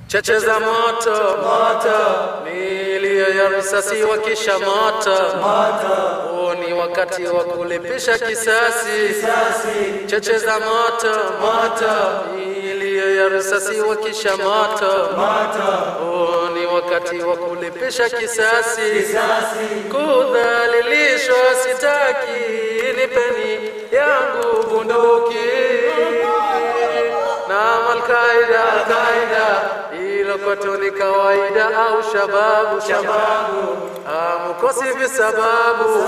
cheche za moto moto, milio ya risasi wakisha moto moto, huu ni wakati wa kulipisha kisasi cheche za moto moto, milio ya risasi wakisha moto moto, huu ni wakati wa kulipisha kisasi kudhalilishwa sitaki, nipeni yangu bunduki na Alqaida Alqaida, hilo kwetu ni kawaida au shababu shababu, amukosi visababu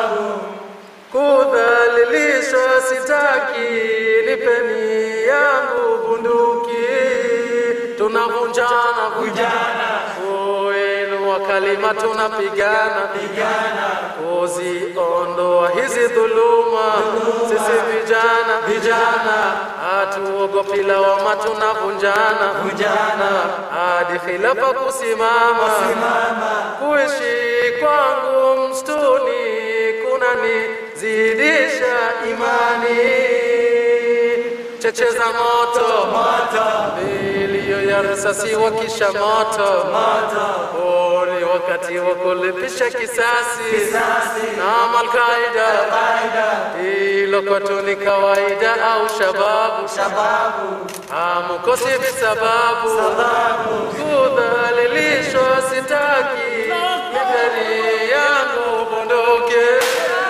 kudhalilishwa sitaki, nipeni yangu bunduki, tunavunjana vunjana, wenu wa kalima tunapigana pigana, kuziondoa hizi dhuluma, sisi vijana vijana hatuogopi lawama, tunavunjana vunjana hadi khilafa kusimama kuishi kwangu msituni kunanizidisha imani cheche za moto milio ya risasi wakisha moto huu ni wakati wa kulipisha kisasi na Alqaida hilo kwetu ni kawaida au shababu amukosi visababu kudhalilishwa sitaki mipeni yangu bunduki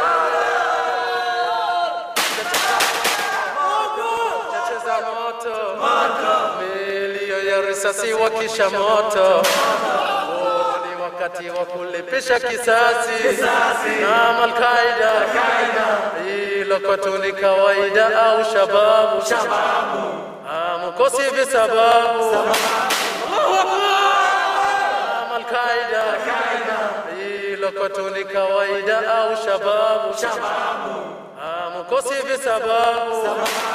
cheche za moto milio ya risasi wakisha moto Huu ni wakati wa kulipisha kisasi na Alqaida hilo kwetu ni kawaida au shababu amukosi visababu Allahu Akbar! Alqaida hilo kwetu ni kawaida au shababu amukosi visababu